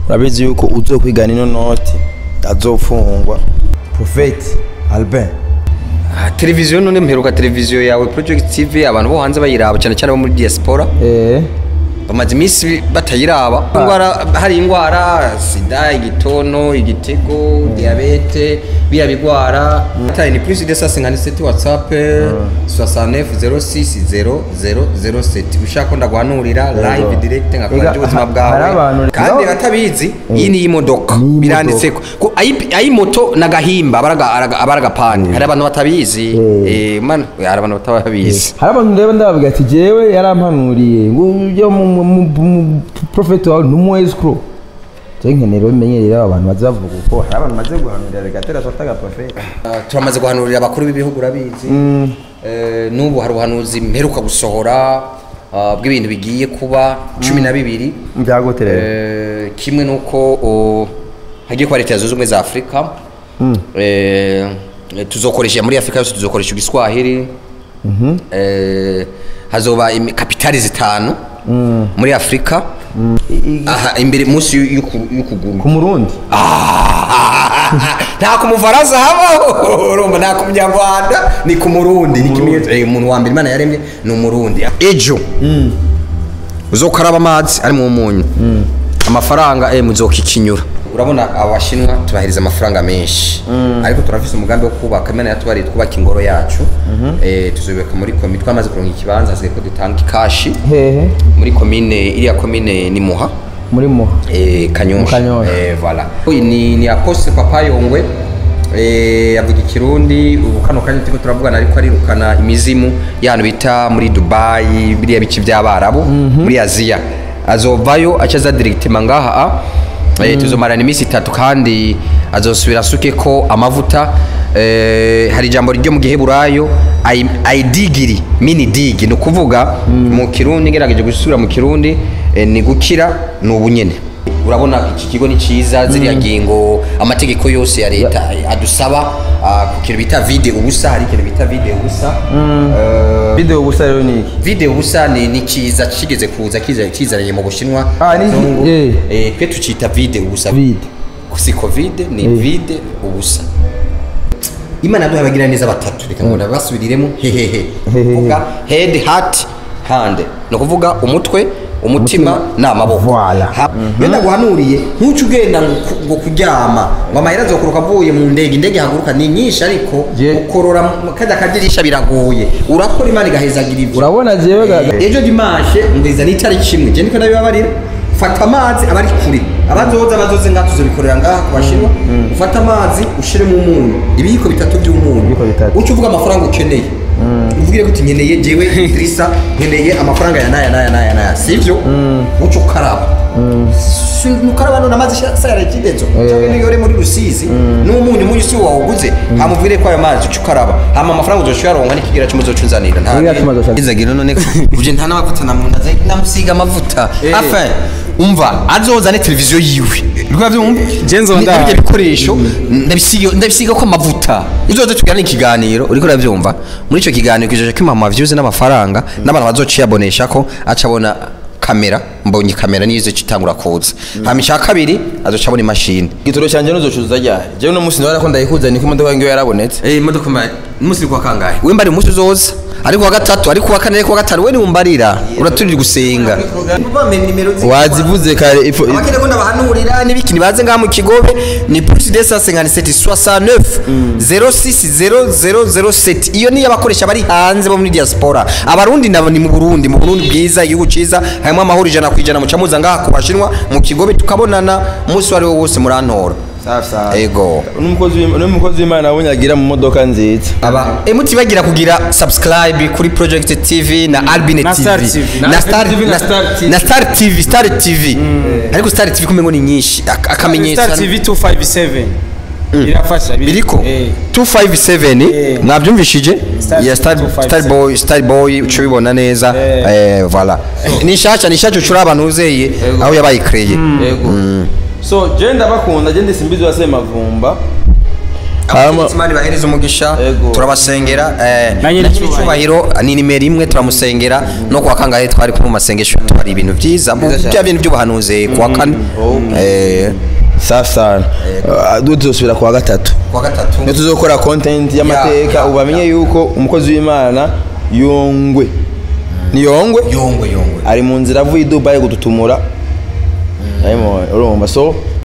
urabizi yuko uzokwigana ino noti azofungwa Prophet Albin Ah, televiziyo none mperuka televiziyo yawe project tv abantu bo hanze bayiraba cyane cyane bo muri diaspora eh bamaze iminsi batayiraba indwara hari indwara sida igitono igitego diyabete biriya bigwara tayi ni plus de 157 whatsapp 69060007 ushaka ko ndaguhanurira live direct nkakora Ega, ubuzima ha- bwawe hari abantu- kandi Ega- batabizi iyi ni imodoka Ni imodoka. biranditseko ko ayi- ayi moto nagahimba abaragapani hari abantu batabizi eh man hari abantu batabizi hari abantu ndeba ndababwira ati jewe yarampanuriye ngo ujye mu mu- mu- mu- prophet wawe numu escrow je nkenera bimenyerera abantu baza bavuga uko hari abantu maze guhanurira bigatera sotaga prophet Uh, turamaze guhanurira abakuru b'ibihugu urabizi Eh, n'ubu hari ubuhanuzi mperuka gusohora uh, bw'ibintu bigiye kuba cumi na bibiri byagoterera Eh, kimwe n'uko oh, hagiye kuba leta zunze ubumwe za afurika Eh, tuzokoresha muri afurika yose tuzokoresha igiswahili Eh, hazoba imi- kapitali zitanu muri afurika aha imbere munsi y'u- y'uku- y'ukuguru ku murundi nta ku mufaransa habaho urumva nta ku munyarwanda ni ku murundi ni ikimenyetso Eh, umuntu wa mbere imana yaremye ni umurundi ejo uzokaraba amazi ari mu munyu amafaranga eh, muzokikinyura urabona abashinwa tubahiriza amafaranga menshi ariko turafise umugambi wo kubaka imana yatubariye twubaka ingoro yacu Eh, tuzubaka muri komi twamaze kuronka ikibanza hasigaye ko dutanga ikashi hehe muri komine iriya komine ni muha muri muha Eh, Mu kanyosha Kanyosha. Eh, voilà Uyu ni ni apostle papa yongwe eh, avuga ikirundi ubu kano kanya turiko turavugana ariko arirukana imizimu y'ahantu bita muri dubayi biriya bice by'abarabu muri aziya azovayo aca aza directement ngaha eh, tuzomarana iminsi itatu kandi azosubira asuke ko amavuta eh, hari ijambo ryo mu giheburayo ai- aidigiri mini digi ni ukuvuga mu kirundi ngerageje gusubira mu kirundi eh, ni gukira ni ubunyene urabona iki kigo ni cyiza ziriya ngingo amategeko yose ya leta adusaba ah, ku kintu bita vide ubusa hari ikintu bita vide ubusa Eh, video gusa rero ni iki vide ubusa ni ni cyiza kigeze kuza kiza- kizananye mu bushinwa Ah, ni iki? Kizungu. Eh. Eh, twe tucita vide ubusa Vide. si covid ni vide ubusa imana yaduhaye abagira neza batatu reka ngo nabasubiriremo hehehe kuvuga head heart hand ni ukuvuga umutwe umutima n'amaboko Voilà. Ha- iyo ndaguhanuriye ntuce ugenda ngo ku- ngo kuryama ngo amahera azokuruka avuye mu ndege indege ihaguruka ni nyinshi ariko Je- ukorora mu kajya kadirisha biragoye urakora imana igahezagira ibyo urabona jewe ga- ejo dimanche ngwiza n'itariki imwe je niko ndabibabarira fata amazi abari kure abazoza bazoze ngaha tuzobikorera ngaha ku bashinwa ufate amazi ushiremo umunyu ibiyiko bitatu by'umunyu Ibiyiko bitatu. uca uvuga amafaranga ukeneye uvugire kuti nkeneye jewe Idrissa nkeneye amafaranga ya naya naya naya naya sivyo uca ukaraba Si- nukaraba none amazi sayara ikidezo cyangwa niyo uri muri rusizi n'umunyu umunyu si wawuguze hamuvire ko ayo mazi uca ukaraba hama amafaranga uzoca uyaronka n'ikigira cy'umuzo unzanira nta Kigira cy'umuzo uca- izagira none uje nta n'amavuta namunda namusiga amavuta afa umva azozane televiziyo yiwe rwa byumva Je nzoba Ni- ndahari. n'ibyo bikoresho ndabisiga ndabisiga ko amavuta uzoze tugirana ikiganiro uriko urabyumva muri icyo kiganiro kijoje ko imama views n'amafaranga n'abantu bazociyabonesha ko aca abona kamera mbonye kamera niyo izocitangura kuza hama icya kabiri azoca abona imashini igitoro cyanjye nuzocuza ryari jewe no munsi ndabona ko ndayikuza niko imodoka yange yarabonetse Eh imodoka ma umunsi kwa kangahe we mbari umunsi uzoza ariko wa gatatu ariko wa kane ariko wa gatanu we ni umbarira uraturira gusenga wazivuze kare ifo- abakene ko ndabahanurira n'ibiki nibaze ngaha mu kigobe ni plus de 157 69 060007 iyo niyo abakoresha bari hanze bo muri diaspora abarundi nabo ni mu Burundi mu Burundi bwiza igihugu ciza harimo amahoro ijana ku ijana muca muza ngaha ku bashinwa mu kigobe tukabonana umunsi wari wo wose murantora safi safi ego n'umukozi w'Im- n'umukozi w'imana abonye agira mu modoka nziza aba emuti bagira kugira subscribe kuri project tv na albine Na tv Star TV. na Na star TV na na- Star TV. na star tv star tv ariko star tv kumengo ni nyinshi ak- akamenyetso Star TV 257 irafasha biri- biriko Eh. 257 Eh. mwabyumvishije Star ya star 257. star boy star boy uco bibona neza Eh. eh voilà ni shasha ni shasha ucura abantu uzeye aho yabaye créé yego so je ndabakunda je ndisimbizi wase mavumba Hama- Imana ibahereze umugisha Ego. turabasengera eh, Na nyiri na nyiri icyubahiro ni nimero imwe turamusengera no kuwa kangahe twari kumwe mu masengesho tubari ibintu byiza bya bintu by'ubuhanuzi kuwa kane Okay. eh, safi sana Ah, du tuzosubira kuwa gatatu kuwa gatatu niyo tuzokora content y'amateka ya, ubu bamenye yuko umukozi w'imana yongwe ni yongwe yongwe yongwe ari mu nzira avuye i dubayi gututumura urumva so